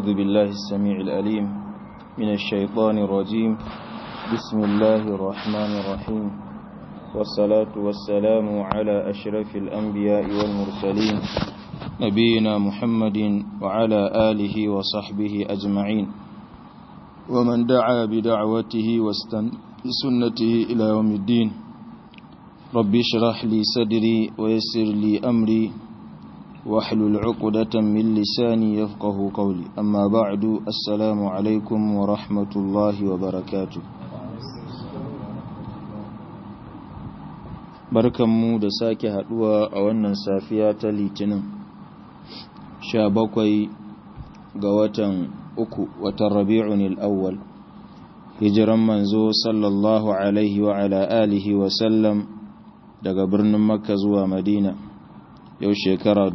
أعوذ بالله السميع الأليم من الشيطان الرجيم بسم الله الرحمن الرحيم والصلاة والسلام على أشرف الأنبياء والمرسلين نبينا محمد وعلى آله وصحبه أجمعين ومن دعا بدعوته واستنى بسنته إلى يوم الدين رب اشرح لي صدري ويسر لي أمري واحلل عقدة من لساني يفقه قولي أما بعد السلام عليكم ورحمة الله وبركاته barkanmu da sake haduwa a wannan safiya ta litinin sha bakwai ga watan uku watan rabi'un al'awwal hijiran manzo sallallahu alaihi wa ala alihi wa sallam daga birnin makka zuwa madina yau shekara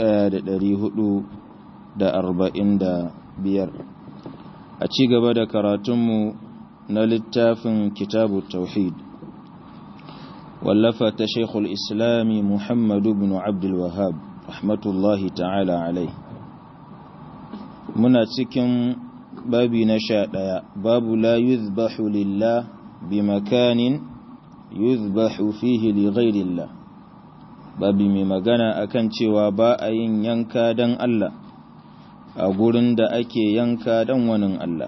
biyar. a ci gaba da karatunmu na littafin kitabu tauhid wallafa ta shekul islami muhammadu bin abdulwahab rahmatullahi ta'ala alai muna cikin babi na sha ɗaya babu la yuzbahu lillah bi makanin yuzbahu fihi li ghairillah babi mai magana akan cewa ba a yin yanka don Allah a gurin da ake yanka don wani Allah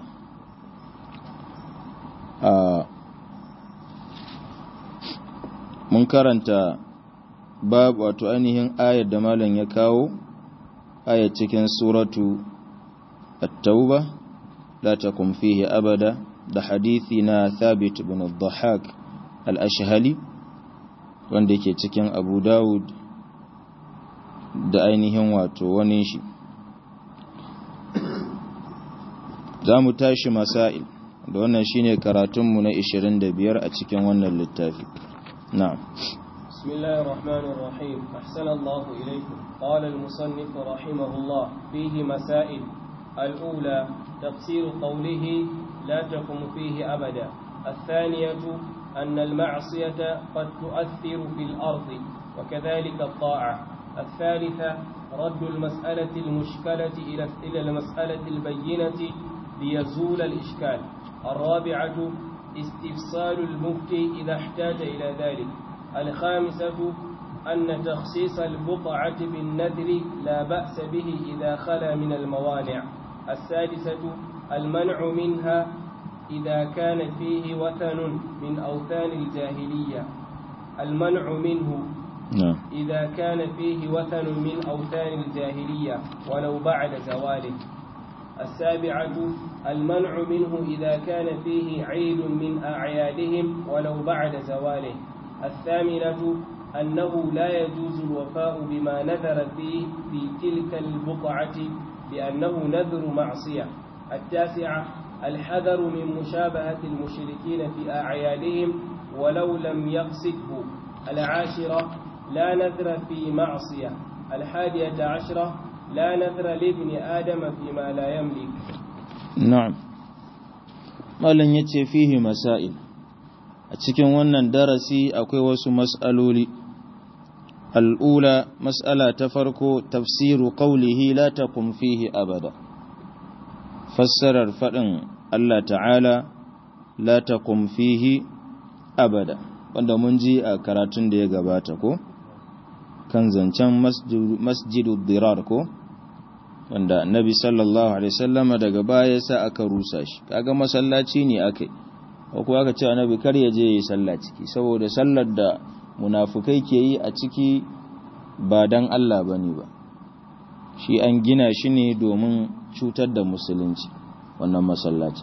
mun karanta babu wato ainihin ayar da malam ya kawo ayar cikin suratu at-tauba la takum fihi abada da hadithi na thabit bin al-dhahak al-ashhali wanda ke cikin abu dawud da ainihin wato wani shi za mu tashi masail da wannan shine karatunmu na 25 a cikin wannan littafi na'am بسم الله الرحمن الرحيم أحسن الله إليكم قال المصنف رحمه الله فيه مسائل الأولى تفسير قوله لا تقم فيه أبدا الثانية أن المعصية قد تؤثر في الأرض وكذلك الطاعة الثالثة رد المسألة المشكلة إلى المسألة البينة ليزول الإشكال الرابعة استفصال المفتي إذا احتاج إلى ذلك الخامسة أن تخصيص البقعة بالنذر لا بأس به إذا خلا من الموانع السادسة المنع منها إذا كان فيه وثن من أوثان الجاهلية المنع منه إذا كان فيه وثن من أوثان الجاهلية ولو بعد زواله السابعة المنع منه إذا كان فيه عيد من أعيادهم ولو بعد زواله الثامنة أنه لا يجوز الوفاء بما نذر فيه في تلك البقعة لأنه نذر معصية التاسعة الحذر من مشابهة المشركين في أعيادهم ولو لم يقصده العاشرة لا نذر في معصية الحادية عشرة لا نذر لابن آدم فيما لا يملك نعم malam yace fihi masail a cikin wannan darasi akwai wasu mas'aloli al'ula mas'ala ta farko tafsiru qawlihi la taqum fihi abada fassarar fadin Allah ta'ala la taqum fihi abada wanda mun ji a karatun da ya gabata ko kan zancen masjidu dirar ko wanda nabi sallallahu alaihi sallama daga baya sa aka rusa shi kaga masallaci ne akai ko kuwa aka ce annabi kar ya je yi sallah ciki saboda sallar da munafukai ke yi a ciki ba dan Allah bane ba shi an gina shi ne domin cutar da musulunci wannan masallaci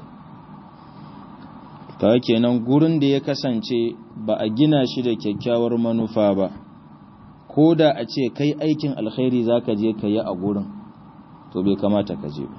kawai kenan gurin da ya kasance ba a gina shi da kyakkyawar manufa ba ko da a ce kai aikin alkhairi za ka je ka yi a gurin to bai kamata ka je ba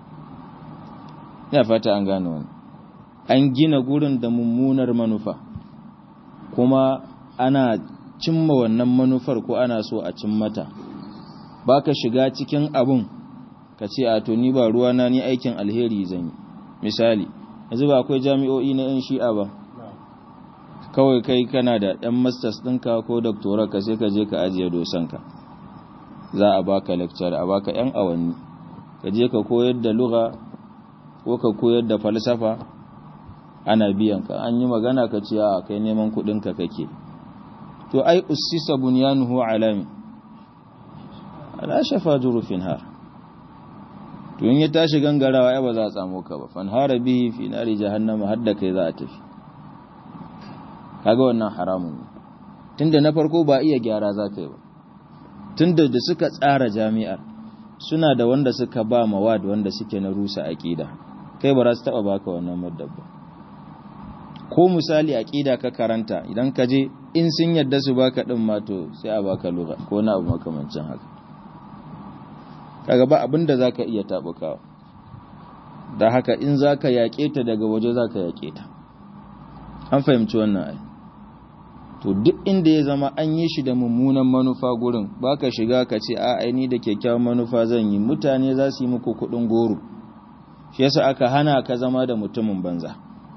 ya fata an gane wani an gina gurin da mummunar manufa kuma ana cimma wannan manufar ko ana so a cimmata ba ka shiga cikin abun ka ce a to ni ba ruwana ni aikin alheri zan yi misali yanzu ba akwai jami'o'i na 'yan shi'a ba kawai kai kana da ɗan masters ɗinka ko doctoral ka sai ka je ka ajiye dosanka za a baka lecture a baka 'yan awanni ka je ka koyar da lugha ko ka koyar da falsafa ana biyan ka an yi magana ka ce a kai neman kudin ka kake to ai ussisa bunyanuhu alami ala shafa jurufin har to in ya tashi gangarawa ai ba za a tsamo ka ba fanhara bihi fi nari jahannama har da kai za a tafi kaga wannan haramun ne tunda na farko ba iya gyara za ka yi ba tunda da suka tsara jami'ar suna da wanda suka ba mawad wanda suke na rusa aqida kai ba za su taba baka wannan maddab ba ko misali aqida ka karanta idan ka je in sun yadda su baka din ma to sai a baka lugha ko na abu makamancin haka kaga ba abin da zaka iya tabukawa da haka in zaka yake ta daga waje zaka yake ta an fahimci wannan ai to duk inda ya zama an yi shi da mummunan manufa gurin baka shiga ka ce a aini da kyakkyawan manufa zan yi mutane za su yi muku kudin goro shi yasa aka hana ka zama da mutumin banza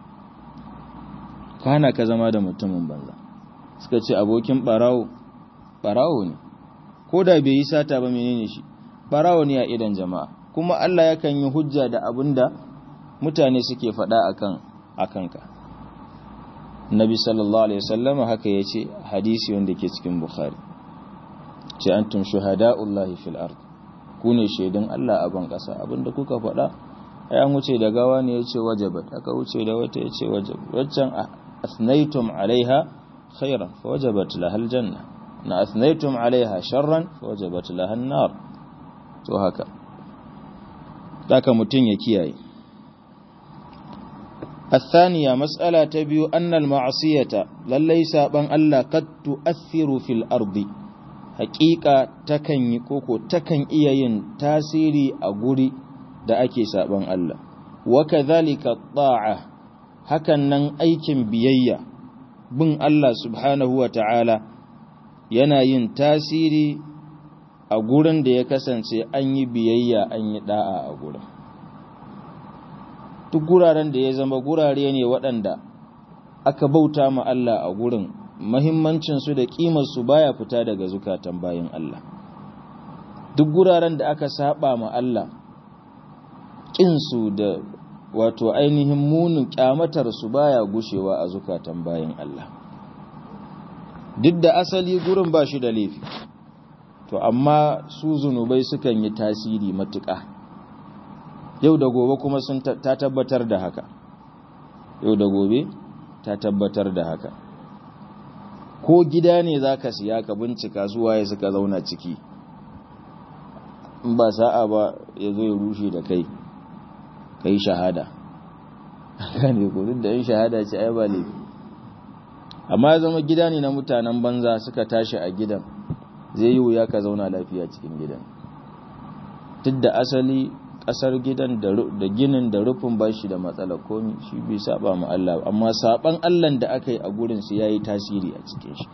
ka hana ka zama da mutumin banza suka ce abokin barawo barawo ne ko da bai yi sata ba menene shi barawo ne a idan jama'a kuma Allah yakan yi hujja da abinda mutane suke faɗa akan akanka Nabi sallallahu alaihi wasallama haka yace hadisi wanda ke cikin Bukhari ce antum shuhada'ullahi fil ard ku ne shaidan Allah a ban kasa abinda kuka faɗa ai an wuce da gawa ne yace wajabat aka wuce da wata yace wajab waccan asnaytum alaiha khairan fa wajabat laha aljanna na asnaytum alaiha sharran fa wajabat laha an-nar to haka haka mutun ya kiyaye الثانية مسألة تبيو أن المعصية للي سابن ألا قد تؤثر في الأرض حقيقة تكن يكوكو تكن إيين تاسيري أقولي da ake saban Allah wa kadhalika ta'a hakan nan aikin biyayya bin Allah subhanahu wa ta'ala yana yin tasiri a gurin da ya kasance an yi biyayya an yi da'a a gurin duk guraren da ya zama gurare ne waɗanda aka bauta ma Allah a gurin mahimmancinsu da ƙimarsu baya fita daga zukatan bayan Allah duk guraren da aka saba ma Allah ƙinsu da wato ainihin munin ƙyamatarsu baya gushewa a zukatan bayan Allah duk da asali gurin ba shi da laifi to amma su zunubai sukan yi tasiri matuƙa yau da gobe kuma sun ta tabbatar da haka yau da gobe ta tabbatar da haka ko gida ne za ka siya ka bincika zuwa ya suka zauna ciki in ba sa'a ba ya zo ya rushe da kai ka yi shahada gane ko duk da yin shahada ce ai ba laifi amma ya zama gida ne na mutanen banza suka tashi a gidan zai yi wuya ka zauna lafiya cikin gidan duk da asali kasar gidan da ginin da rufin ba shi da matsala komi shi bai saba mu Allah amma saban Allah da aka yi a gurin su yayi tasiri a cikin shi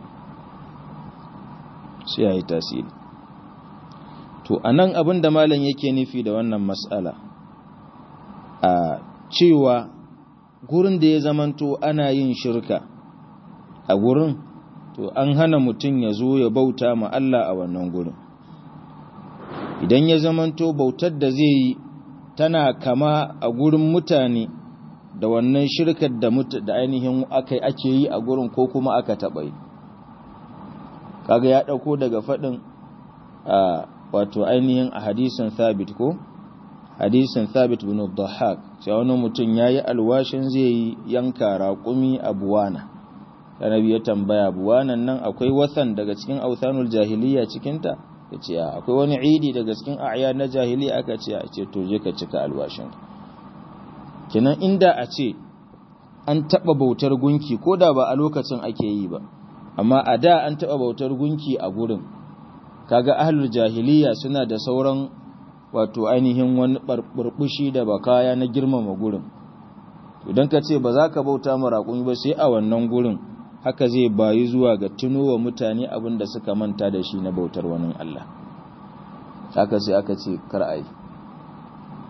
shi yayi tasiri to anan abin da malam yake nufi da wannan mas'ala a cewa gurin da ya zamanto ana yin shirka a gurin to an hana mutum ya zo ya bauta ma Allah a wannan gurin idan ya zamanto bautar da zai yi tana kama a gurin mutane da wannan shirkar da da ainihin aka ake yi a gurin ko kuma aka taɓa yi kaga ya ɗauko daga faɗin wato ainihin a hadisin thabit ko hadisin thabit bin dhahak sai wani mutum yayi alwashin zai yi yanka raƙumi a buwana annabi ya tambaya buwanan nan akwai wasan daga cikin authanul jahiliya cikin ta yace akwai wani idi daga cikin a'ya na jahiliya aka ce a ce to je ka cika alwashin kinan inda a ce an taba bautar gunki koda ba a lokacin ake yi ba amma a da an taba bautar gunki a gurin kaga ahlul jahiliya suna da sauran wato ainihin wani burbushi da bakaya na girmama gurin idan ka ce ba za ka bauta ma raƙumi ba sai a wannan gurin haka zai bayi zuwa ga tuno wa mutane abin da suka manta da shi na bautar wani Allah haka sai aka ce kar ai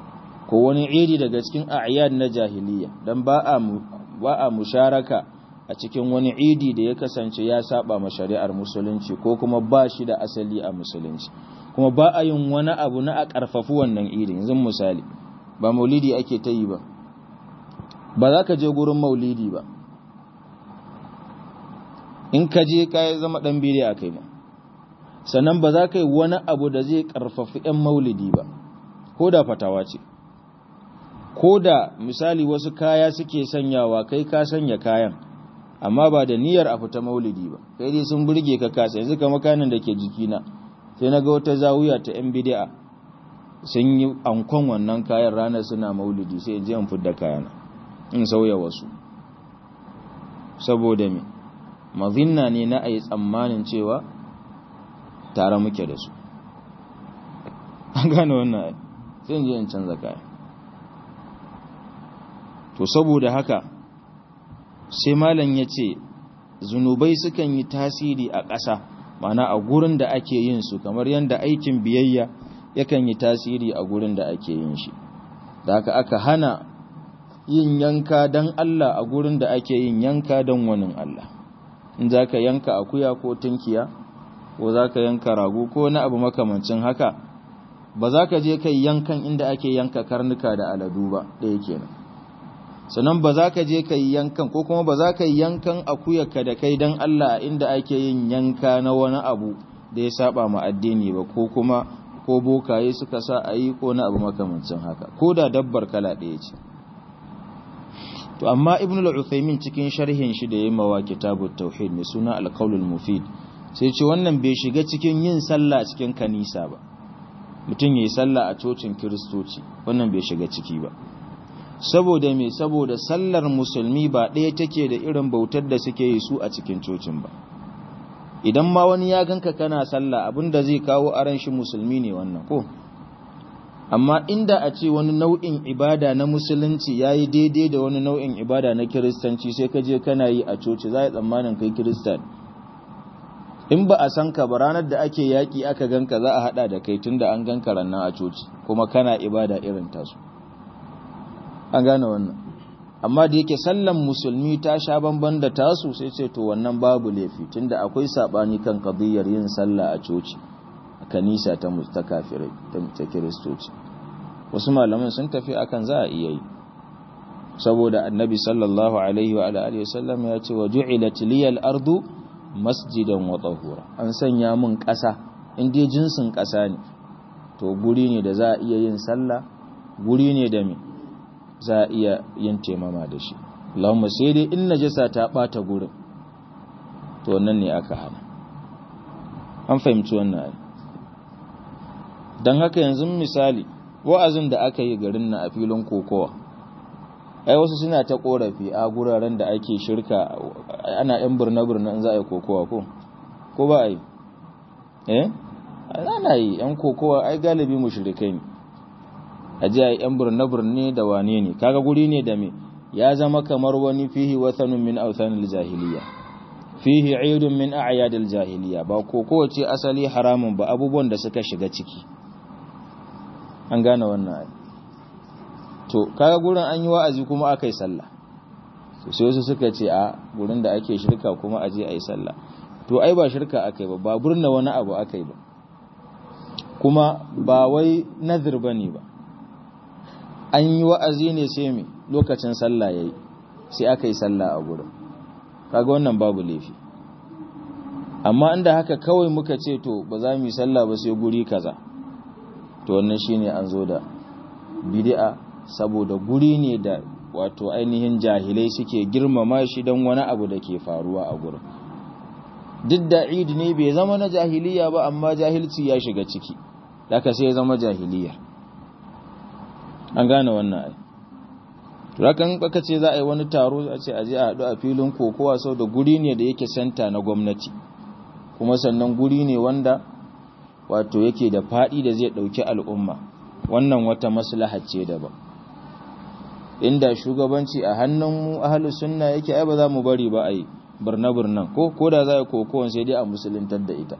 ko wani iri daga cikin a'yad na jahiliya dan ba a ba a musharaka a a cikin wani idi da ya kasance ya saba ma shari'ar musulunci ko kuma ba shi da asali a musulunci kuma ba a yin wani abu na a ƙarfafi wannan idin yanzu misali ba maulidi ake ta yi ba ba za ka je gurin maulidi ba in ka je ka zama ɗan biri a kai ma sannan ba za ka yi wani abu da zai ƙarfafi 'yan maulidi ba ko da fatawa ce ko da misali wasu kaya suke sanyawa kai ka sanya kayan amma ba da niyyar a fita maulidi ba kai dai sun burge ka kasa yanzu ka makanin da ke jikina sai na ga wata zawuya ta 'yan bidi'a sun yi ankon wannan kayan ranar suna maulidi sai je in fidda kayana in sauya wasu saboda me mazinna ne na a yi tsammanin cewa tare muke da su an gane wannan sai in je in canza kaya to saboda haka sai malam ya ce zunubai sukan yi tasiri a ƙasa mana a gurin da ake yin su kamar yadda aikin biyayya yakan yi tasiri a gurin da ake yin shi da haka aka hana yin yanka don Allah a gurin da ake yin yanka don wani Allah in za ka yanka akuya ko tunkiya ko za ka yanka rago ko na abu makamancin haka ba za ka je kai yankan inda ake yanka karnuka da aladu ba ɗaya kenan sannan ba za ka je ka yi yankan ko kuma ba za ka yi yankan akuyarka da kai don Allah inda ake yin yanka na wani abu da ya saba ma addini ba ko kuma ko bokaye suka sa a yi ko na abu makamancin haka ko da dabbar kala ɗaya ce to amma ibn al-uthaymin cikin sharhin shi da yayi mawa kitabut tauhid mai suna al-qaulul mufid sai ce wannan bai shiga cikin yin sallah cikin kanisa ba mutum yayi sallah a cocin kristoci wannan bai shiga ciki ba saboda me saboda sallar musulmi ba ɗaya take da irin bautar da suke yi su a cikin cocin ba idan ma wani ya ganka kana sallah abinda zai kawo aran shi musulmi ne wannan ko amma inda a ce wani nau'in ibada na musulunci ya yi daidai da wani nau'in ibada na kiristanci sai ka je kana yi a coci za a yi tsammanin kai kiristan in ba a san ka ba ranar da ake yaƙi aka ganka za a haɗa da kai tun da an ganka rannan a coci kuma kana ibada irin tasu an gane wannan amma da yake sallan musulmi ta sha bamban da tasu sai ce to wannan babu laifi tunda akwai sabani kan qadiyar yin sallah a coci a kanisa ta ta kafirai ta kiristoci wasu malaman sun tafi akan za a iya yi saboda annabi sallallahu alaihi wa alihi wasallam ya ce wa ju'ilat liyal ardu masjidan wa tahura an sanya mun ƙasa in dai jinsin ƙasa ne to guri ne da za a iya yin sallah guri ne da me za a iya yin taimama da shi Allahumma sai dai in najasa ta bata gurin to wannan ne aka hana an fahimci wannan ai dan haka yanzu misali wa'azin da aka yi garin na a filin kokowa ai wasu suna ta korafi a guraren da ake shirka ana yan burna-burna in za a yi kokowa ko ko ba a yi eh ana yi yan kokowa ai galibi mushrikai ne a ji a yi yan burne-burne da wane ne kaga guri ne da me ya zama kamar wani fihi wathanun min authanil jahiliya fihi aidun min a'yadil jahiliya ba ko kowace asali haramun ba abubuwan da suka shiga ciki an gane wannan to kaga gurin an yi wa'azi kuma aka yi sallah sai wasu suka ce a gurin da ake shirka kuma a je a yi sallah to ai ba shirka aka yi ba ba burna wani abu aka yi ba kuma ba wai nazir ba ne ba an yi wa'azi ne sai mai lokacin sallah ya yi sai aka yi sallah a gurin kaga wannan babu laifi amma inda haka kawai muka ce to ba za mu yi sallah ba sai guri kaza to wannan shine an zo da bid'a saboda guri ne da wato ainihin jahilai suke girmama shi don wani abu da ke faruwa a gurin duk da id ne bai zama na jahiliya ba amma jahilci ya shiga ciki daga sai ya zama jahiliya an gane wannan ai turakan baka ce za a yi wani taro a ce aje a haɗu a filin kokowa sau da guri ne da yake santa na gwamnati kuma sannan guri ne wanda wato yake da faɗi da zai ɗauki al'umma wannan wata maslaha ce daban inda shugabanci a hannun mu ahlus sunna yake ai ba za mu bari ba ai birna-birnan ko ko da za a kokowar sai dai a musuluntar da ita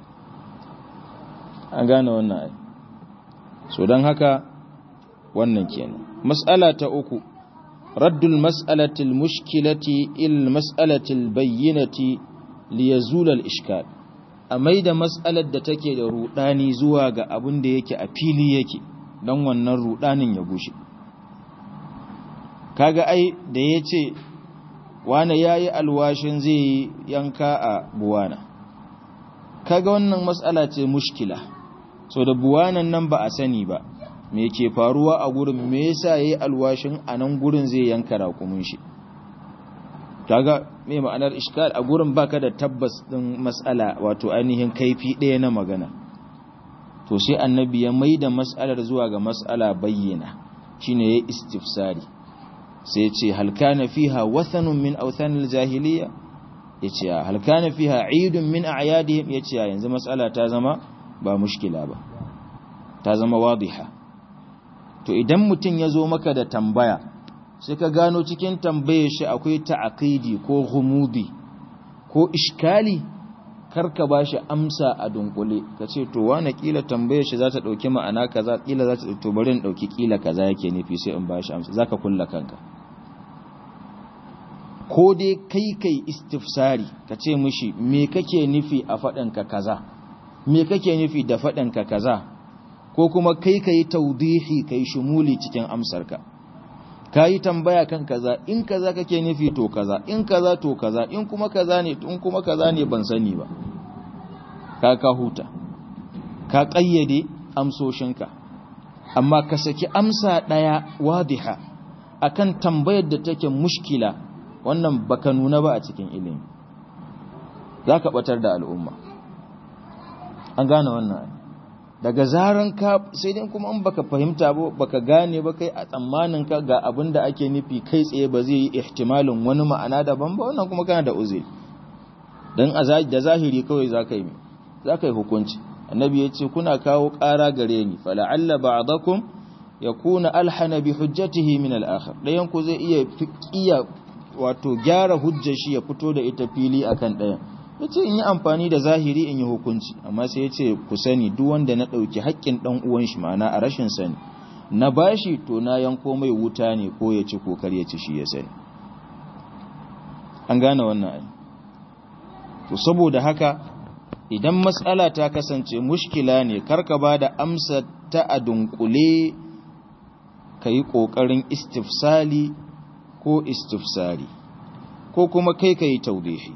an gane wannan ai so don haka wannan kenan mas'ala ta uku raddul mas'alatil mushkilati il mas'alatil bayyinati liyazula al-ishkal a maida mas'alar da take da rudani zuwa ga abin da yake a fili yake don wannan rudanin ya gushe kaga ai da yace wane yayi alwashin zai yanka a buwana kaga wannan mas'ala ce mushkila so da buwanan nan ba a sani ba me ke faruwa a gurin me yasa yayi alwashin a nan gurin zai yanka rakumin shi kaga me ma'anar iskal a gurin baka da tabbas din mas'ala wato ainihin kaifi ɗaya na magana to sai annabi ya maida mas'alar zuwa ga mas'ala bayyana shine yayi istifsari sai ce hal kana fiha wathanun min awthanil jahiliya yace hal kana fiha eidun min a'yadihim yace yanzu mas'ala ta zama ba mushkila ba ta zama wadiha to idan mutum ya zo maka da tambaya sai ka gano cikin tambayar shi akwai ta'aqidi ko ghumudi ko iskali karka bashi amsa a dunkule kace to wani kila tambayar shi za ta dauki ma'ana kaza kila za ta to bari in dauki kila kaza yake nufi sai in bashi amsa zaka kulla kanka ko dai kai kai istifsari kace mishi me kake nufi a faɗin ka kaza me kake nufi da faɗin ka kaza ko kuma kai kai taudihi kai shumuli cikin amsarka ka yi tambaya kan kaza in kaza kake nufi to kaza in kaza to kaza in kuma kaza ne in kuma kaza ne ban sani ba ka ka huta ka kayyade amsoshinka amma ka saki amsa daya wadiha akan tambayar da take mushkila wannan baka nuna ba a cikin ilimi zaka batar da al'umma an gane wannan daga zaran ka sai dai kuma in baka fahimta ba baka gane ba kai a tsammanin ka ga abin da ake nufi kai tsaye ba zai yi ihtimalin wani ma'ana daban ba wannan kuma kana da uzuri dan da zahiri kawai zaka yi zaka yi hukunci annabi ya ce kuna kawo ƙara gare ni fala'alla ba'dakum yakuna alhana bi hujjatihi min al-akhar dayan ku zai iya fiqiya wato gyara hujjar shi ya fito da ita fili akan dayan ya ce in yi amfani da zahiri in yi hukunci amma sai ya ce ku sani duk wanda na ɗauki haƙƙin ɗan uwan shi ma'ana a rashin sani na bashi to na yanko mai wuta ne ko ya ci kokar ya ci shi ya sani an gane wannan ai to saboda haka idan matsala ta kasance mushkila ne karka ba da amsa ta a dunkule ka yi ƙoƙarin istifsali ko istifsari ko kuma kai ka yi taudihi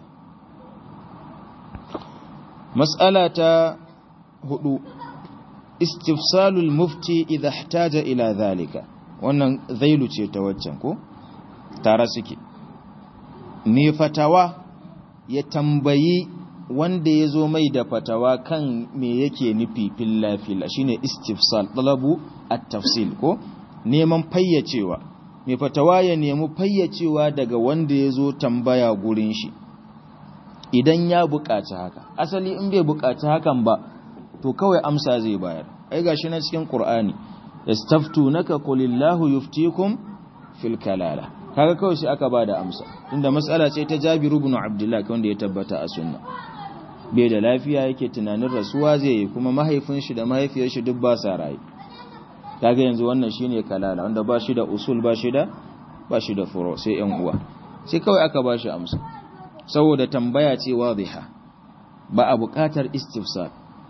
مسألة هدو استفسال المفتي إذا احتاج إلى ذلك wannan zailu ce ta waccan ko tare suke me fatawa ya tambayi wanda ya zo mai da fatawa kan me yake nufi filla-filla shine istifsal talabu at-tafsil ko neman fayyacewa me fatawa ya nemi fayyacewa daga wanda ya zo tambaya gurin shi idan ya buƙaci haka asali in bai buƙaci hakan ba to kawai amsa zai bayar ai gashi na cikin qur'ani yastaftunaka qulillahu yuftikum fil kalala kaga kawai shi aka bada amsa inda mas'ala ce ta Jabir ibn Abdullah wanda ya tabbata a sunna bai da lafiya yake tunanin rasuwa zai yi kuma mahaifin shi da mahaifiyar shi duk ba sa rayu kaga yanzu wannan shine kalala wanda ba shi da usul ba shi da ba shi da furo sai yan uwa sai kawai aka ba shi amsa saboda tambaya ce wadiha ba a buƙatar istifsar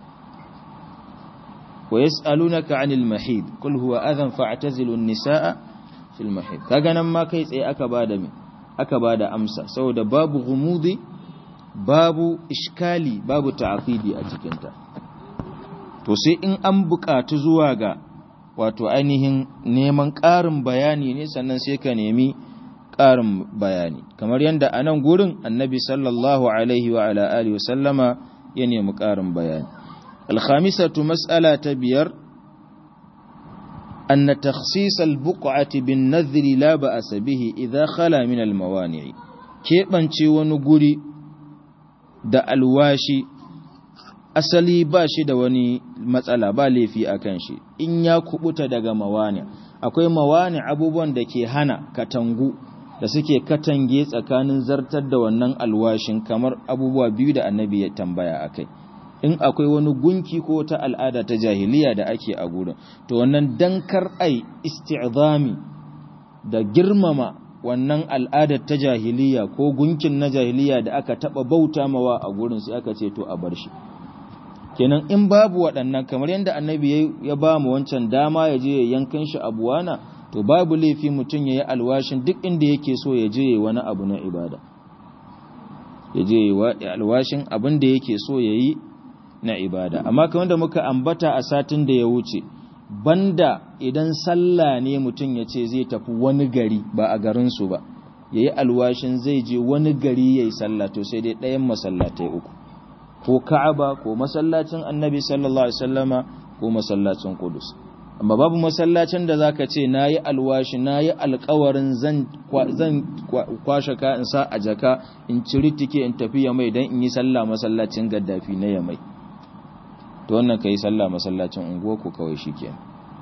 wa yas'alunaka 'anil mahid qul huwa adhan fa'tazilu an-nisaa fil mahid kaga nan ma kai tsaye aka bada me aka bada amsa saboda babu gumudi babu iskali babu ta'qidi a cikin ta to sai in an buƙatu zuwa ga wato ainihin neman ƙarin bayani ne sannan sai ka nemi ƙarin bayani kamar yadda a nan gurin annabi sallallahu alaihi wa ala alihi sallama ya nemi ƙarin bayani alkhamisatu mas'ala ta biyar anna takhsis albuq'ati bin nadhri la ba'sa bihi idha khala min almawani'i keɓance wani guri da alwashi asali ba shi da wani matsala ba laifi akan shi in ya kubuta daga mawani akwai mawani abubuwan da ke hana katangu da suke katange tsakanin zartar da wannan alwashin kamar abubuwa biyu da annabi ya tambaya akai in akwai wani gunki ko ta al'ada ta jahiliya da ake a gurin to wannan dankar ai isti'zami da girmama wannan al'adar ta jahiliya ko gunkin na jahiliya da aka taba bauta mawa a gurin sai aka ce to a bar shi kenan in babu waɗannan kamar yadda annabi ya ba mu wancan dama ya je ya yankan shi abuwana to babu laifi mutum ya yi alwashin duk inda yake so ya je wani abu na ibada ya je alwashin abin da yake so ya yi na ibada amma kamar da muka ambata a satin da ya wuce banda idan sallah ne mutum ya ce zai tafi wani gari ba a garinsu ba ya yi alwashin zai je wani gari ya yi sallah to sai dai ɗayan masallatai uku ko ka'aba ko masallacin annabi sallallahu alaihi wasallama ko masallacin kudus amma babu masallacin da zaka ce nayi alwashi nayi alƙawarin zan zan kwashe ka in sa a jaka in ciri tike in tafi ya mai dan in yi sallah masallacin gaddafi na ya mai to wannan kai sallah masallacin unguwa ko kawai shikenan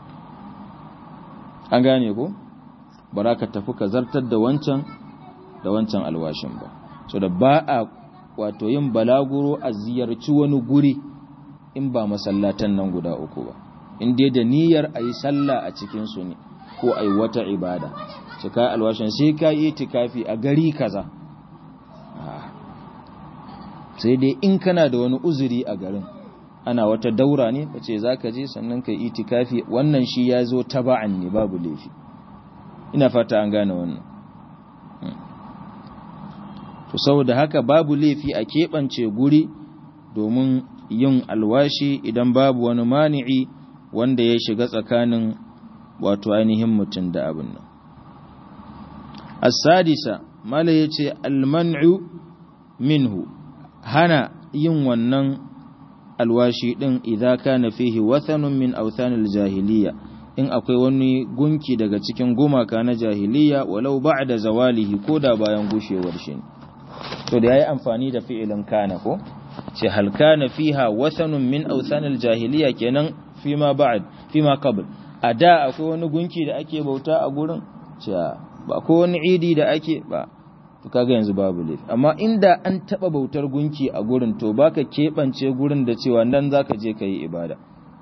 an gane ko baraka tafi ka zartar da wancan da wancan alwashin ba so da ba a wato yin balaguro a ziyarci wani guri in ba masallatan nan guda uku ba in dai da niyyar a yi sallah a cikinsu ne ko a yi wata ibada su ka alwashin sai ka yi tikafi a gari kaza sai dai in kana da wani uzuri a garin ana wata daura ne ka ce za ka je sannan ka yi tikafi wannan shi ya zo taba'an ne babu laifi ina fata an gane wannan to saboda haka babu laifi a keɓance guri domin yin alwashi idan babu wani mani'i wanda ya shiga tsakanin wato ainihin mutum da abin nan as-sadisa mala yace al-man'u minhu hana yin wannan alwashi din idza kana fihi wathanun min awthanil jahiliya in akwai wani gunki daga cikin gumaka na jahiliya walau ba'da zawalihi koda bayan gushewar shi to da yayi amfani da fi'ilin kana ko ce hal kana fiha wathanun min awthanil jahiliya kenan fima ba'd fima qabl a da akwai wani gunki da ake bauta a gurin ce ba ko wani idi da ake ba to kaga yanzu babu laifi amma inda an taba bautar gunki a gurin to baka kebance gurin da cewa nan zaka je kai ibada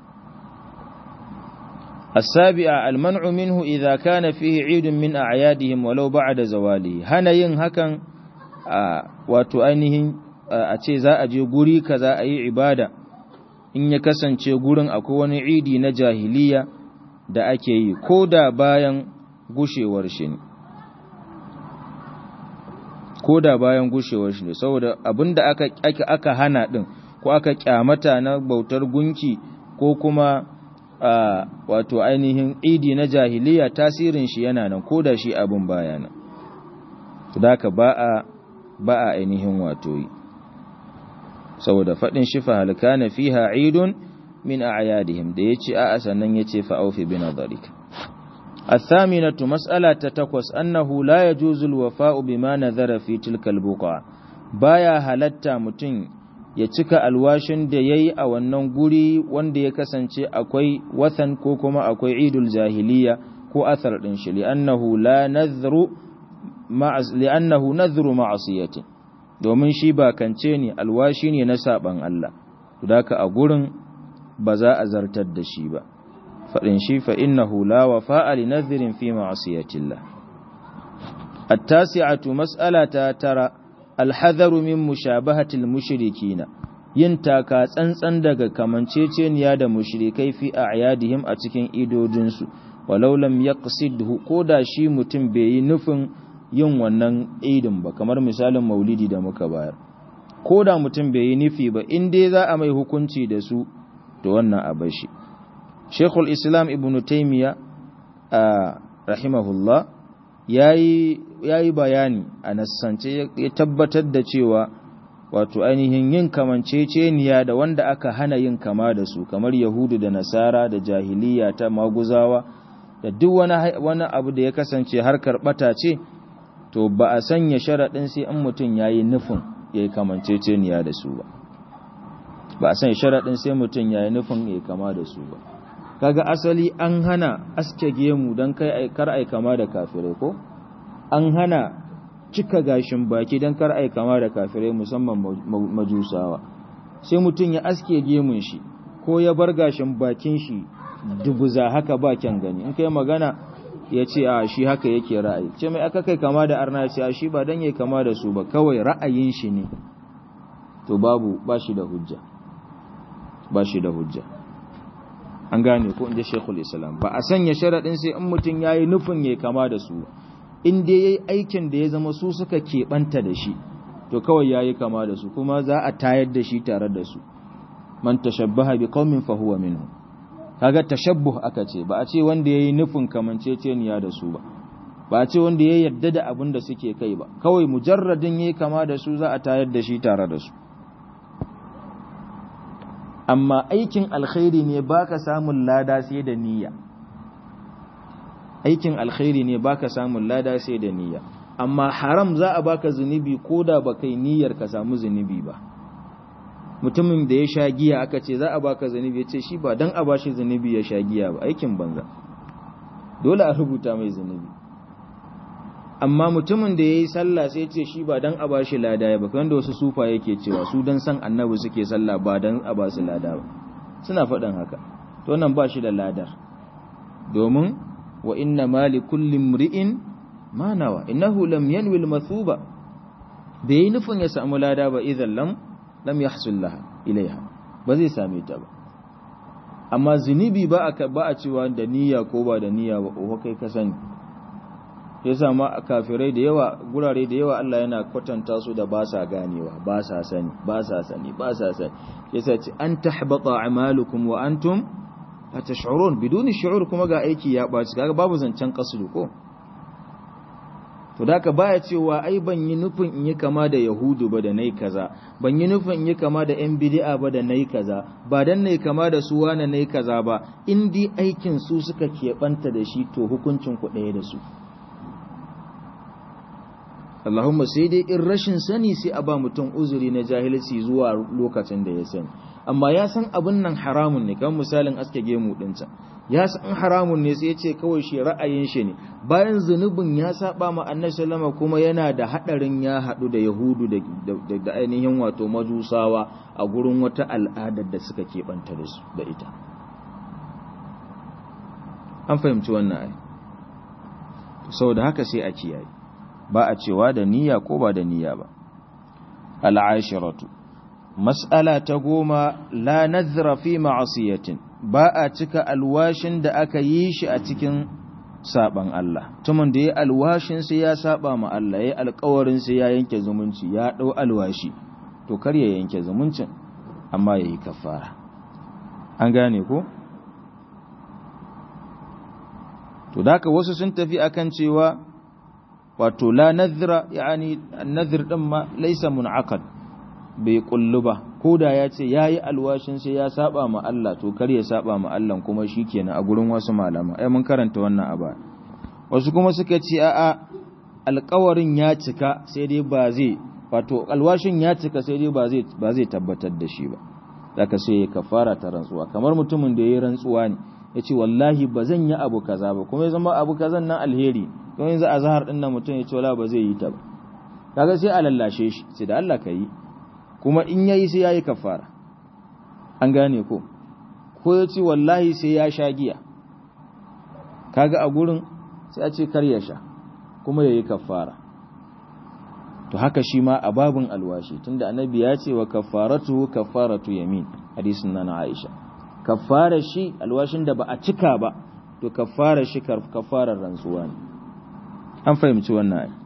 السابعة المنع منه إذا كان فيه عيد من أعيادهم ولو بعد زواله هنا yin hakan wato ainihin a ce za a je guri kaza a yi ibada in ya kasance gurin akwai wani idi na jahiliya da ake yi ko da bayan gushewar shi ne ko da bayan gushewar shi ne saboda abinda aka, aka, aka hana din ko aka kyamata na bautar gunki ko kuma a wato ainihin idi na jahiliya tasirin shi yana nan ko da shi abin baya nan da ka ba a ba a ainihin wato yi saboda faɗin shi fa halkana fiha idun min a'yadihim da yace a'a sannan yace fa aufi bi nadharik الثامنة مسألة تتكوس أنه لا يجوز الوفاء بما نذر في تلك البقعة بايا هلتا متن ya cika alwashin da ya yi a wannan guri wanda ya kasance akwai wathan ko kuma akwai idul jahiliya ko athar ɗin shi li'annahu nadhru ma'asiyatin domin shi ba kance ne alwashi ne na saban Allah daka a gurin ba za a zartar da shi ba faɗin shi fa innahu la wafa'a li nadhrin fi ma'asiyatillah التاسعة مسألة ترى alhadaru min mushabahatil mushrikina yin taka tsantsan daga kamanceceniya da mushrikai fi a'yadihim a cikin idodinsu walau lam yaqsidhu koda shi mutum bai yi nufin yin wannan idin ba kamar misalin maulidi da muka bayar koda mutum bai yi nufi ba in dai za a mai hukunci da su to wannan a bashi Sheikhul Islam Ibn Taymiyyah rahimahullah yayi yayi bayani a nassance ya tabbatar da cewa wato ainihin yin kamanceceniya da wanda aka hana yin kama da su kamar yahudu da nasara da jahiliya ta maguzawa da duk wani wani abu da ya kasance harkar bata ce to ba a sanya sharaɗin sai in mutum yayi nufin yayi kamanceceniya da su ba ba a sanya sharaɗin sai mutum yayi nufin yayi kama da su ba kaga asali an hana aske gemu don kai kar ai kama da kafirai ko an hana cika gashin baki don kar ai kama da kafirai musamman majusawa sai mutum ya aske gemun shi ko ya bar gashin bakin shi dubuza haka ba kyan gani in kai magana ya ce a shi haka yake ra'ayi ce mai aka kai kama da arna ce a shi ba dan yayi kama da su ba kawai ra'ayin shi ne to babu ba shi da hujja ba shi da hujja an gane ko inda shekul islam ba a sanya sharaɗin sai in mutum ya yi nufin ya kama da su in dai ya yi aikin da ya zama su suka keɓanta da shi to kawai ya yi kama da su kuma za a tayar da shi tare da su man tashabbaha bi qaumin fa huwa minhum kaga tashabbuh aka ce ba a ce wanda yayi nufin kamanceceniya da su ba ba a ce wanda ya yarda da abin da suke kai ba kawai mujarradin yayi kama da su za a tayar da shi tare da su amma aikin alkhairi ne baka samun lada sai da niyya aikin alkhairi ne baka samun lada sai da niyya amma haram za a baka zunubi koda ba kai niyyar ka samu zunubi ba mutumin da ya sha giya aka ce za a baka zunubi ya ce shi ba dan a bashi zunubi ya sha giya ba aikin banza dole a rubuta mai zunubi amma mutumin da ya yi sallah sai ce shi ba dan a bashi lada ya ba wanda wasu sufa yake cewa su dan san annabi suke sallah ba dan a ba su lada ba suna faɗin haka to nan ba shi da ladar domin wa inna ma li kulli mri'in ma nawa innahu lam yanwi al-mathuba bai nufin ya samu lada ba idan lam lam yahsul laha ilaiha ba zai same ta ba amma zunubi ba a ba a cewa da niyya ko ba da niyya ba ko kai ka sani yasa ma kafirai da yawa gurare da yawa Allah yana kwatanta su da ba sa ganewa ba sa sani ba sa sani ba sa sani yasa ce an tahbata a'malukum wa antum la tash'urun biduni shu'ur kuma ga aiki ya baci kaga babu zancen kasulu ko to da ka baya cewa ai ban yi nufin in yi kama da yahudu ba da nai kaza ban yi nufin in yi kama da yan bid'a ba da nai kaza ba dan nai kama da su wani nai kaza ba in dai aikin su suka keɓanta da shi to hukuncin ku ɗaya da su Allahumma sai dai in rashin sani sai a ba mutum uzuri na jahilci zuwa lokacin da ya sani amma ya san abin nan haramun ne kamar misalin aske gemu dinsa ya san haramun ne sai ya ce kawai shi ra'ayin shi ne bayan zunubin ya saba ma annabi sallama kuma yana da hadarin ya hadu da yahudu da, da, ainihin wato majusawa a gurin wata al'adar da suka keɓanta da su da ita an fahimci wannan ai saboda haka sai a kiyaye ba a cewa da niyya ko ba da niyya ba al'ashiratu mas'ala ta goma la nadhra fi ma'asiyatin ba a cika alwashin da aka yi shi a cikin saban Allah tumun da ya alwashin sai ya saba ma Allah ya alƙawarin sai ya yanke zumunci ya dau alwashi to kar ya yanke zumuncin amma yayi kafara an gane ko to daka wasu sun tafi akan cewa wato la nadhra yani an-nadhr din ma laysa mun'aqad bai kullu ba koda ya ce yayi alwashin sai ya saba ma Allah to kar ya saba ma Allah kuma shikenan a gurin wasu malama ai mun karanta wannan aba wasu kuma suka ce a'a alƙawarin ya cika sai dai ba zai wato alwashin ya cika sai dai ba zai ba zai tabbatar da shi ba zaka sai ya kafara ta rantsuwa kamar mutumin da yayi rantsuwa ne yace wallahi ba zan yi abu kaza ba kuma ya zama abu kazan nan alheri don yanzu a zahar ɗin nan mutum ya ce wala ba zai yi ta ba kaga sai a lallashe shi sai da Allah ka yi kuma in yayi sai yayi kafara an gane ko ko ya ce wallahi sai ya sha giya kaga a gurin sai a ce kar ya sha kuma yayi kafara to haka shi ma a babun alwashi tunda annabi ya ce wa kafaratu kafaratu yamin hadisin nan Aisha kafara shi alwashin da ba a cika ba to kafara shi kafarar rantsuwa ne an fahimci wannan ai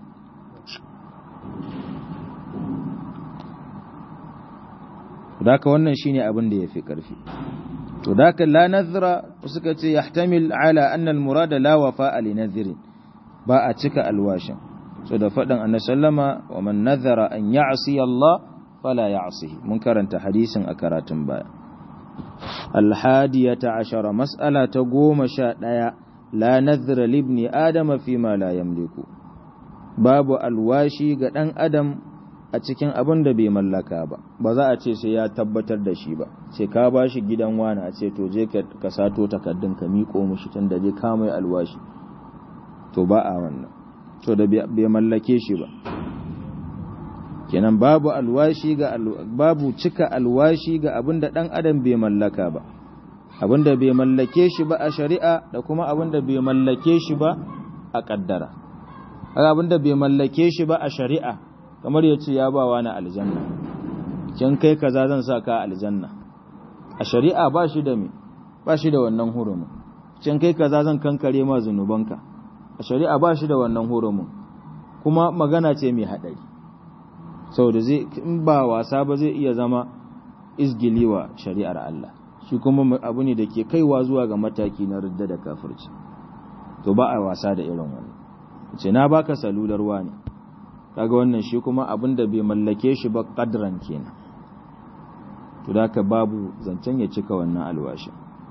daka wannan shine abin da yafi karfi to daka la nazra suka ce yahtamil ala anna al murad la wafa li nadhrin ba a cika alwashin so da fadan annabi sallama wa man nadhara an ya'si Allah fala ya'sihi mun karanta hadisin a karatun baya al hadiyata ashara mas'ala ta goma sha ɗaya la nadhra libni adama fi ma la yamliku babu alwashi ga dan adam a cikin abin da bai mallaka ba ba za a ce sai ya tabbatar da shi ba sai ka bashi gidan wani a ce to je ka sato takaddun ka miko mushi tun da je ka mai alwashi to ba a wannan to da bai mallake shi ba kenan babu alwashi ga babu cika alwashi ga abin da dan adam bai mallaka ba abinda bai mallake shi ba a shari'a da kuma abinda bai mallake shi ba a kaddara haka abinda bai mallake shi ba a shari'a kamar ya ce ya ba wani aljanna kin kai kaza zan sa ka aljanna a shari'a ba shi da me ba shi da wannan hurumin kin kai kaza zan kankare ma zunubanka a shari'a ba shi da wannan hurumin kuma magana ce mai hadari saboda zai in ba wasa ba zai iya zama izgiliwa shari'ar Allah shi kuma abu ne da ke kaiwa zuwa ga mataki na ridda da kafirci to ba a wasa da irin wannan ce na baka salular wani kaga wannan shi kuma abin da bai mallake shi ba kadran kenan to da ka babu zancen ya cika wannan alwashi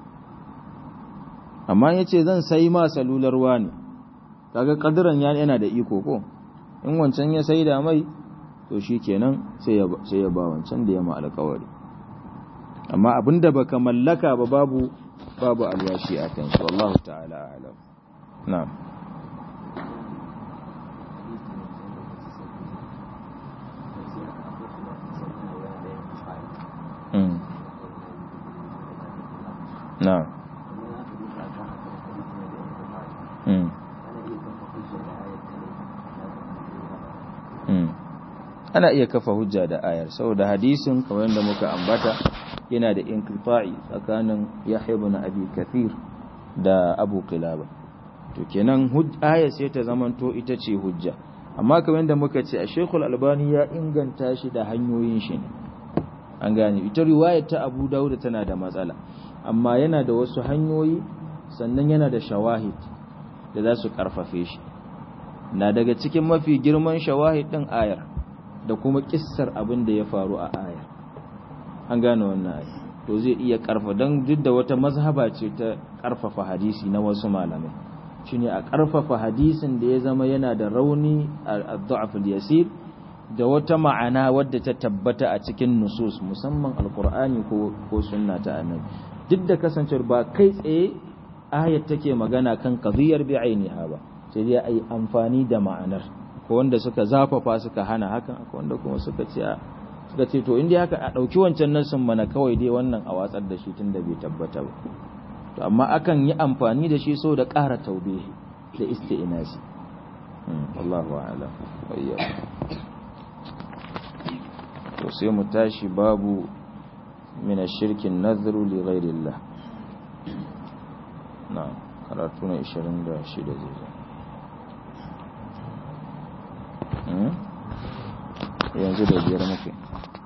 amma ya ce zan sai ma salular wani kaga kadran yana da iko ko in wancan ya sai da mai to shi kenan sai ya ba wancan da ya ma alkawari amma abinda baka mallaka ba babu babu alwashi a kan shi wallahu ta'ala a'lam na'am na'am ana iya kafa hujja da ayar saboda hadisin kamar yadda muka ambata yana da inqita'i tsakanin Yahya ibn Abi Kathir da Abu Qilaba to kenan ayar sai ta zamanto ita ce hujja amma kamar yadda muka ce a Sheikhul Albani ya inganta shi da hanyoyin shi ne an gane ita riwayar ta Abu Dawud tana da matsala amma yana da wasu hanyoyi sannan yana da shawahid da za su karfafe shi na daga cikin mafi girman shawahid din ayar da kuma kissar abin da ya faru a aya an gane wannan aya to zai iya karfa don duk da wata mazhaba ce ta karfafa hadisi na wasu malamai shine a karfafa hadisin da ya zama yana da rauni a dha'f yasir da wata ma'ana wadda ta tabbata a cikin nusus musamman alqur'ani ko ko sunna ta annabi duk da kasancewar ba kai tsaye ayat take magana kan qadiyar bi'ainiha ba sai dai ai amfani da ma'anar ko wanda suka zafafa suka hana hakan akwai wanda kuma suka ce suka ce to inda haka a dauki wancan nasin mana kawai dai wannan a watsar da shi tunda bai tabbata ba to amma akan yi amfani da shi so da ƙara taube da isti'nasi Allahu a'lam to sai mu tashi babu min ash-shirki an-nadhru li ghayri Allah na karatu na 26 zai zo yanzu da biyar muke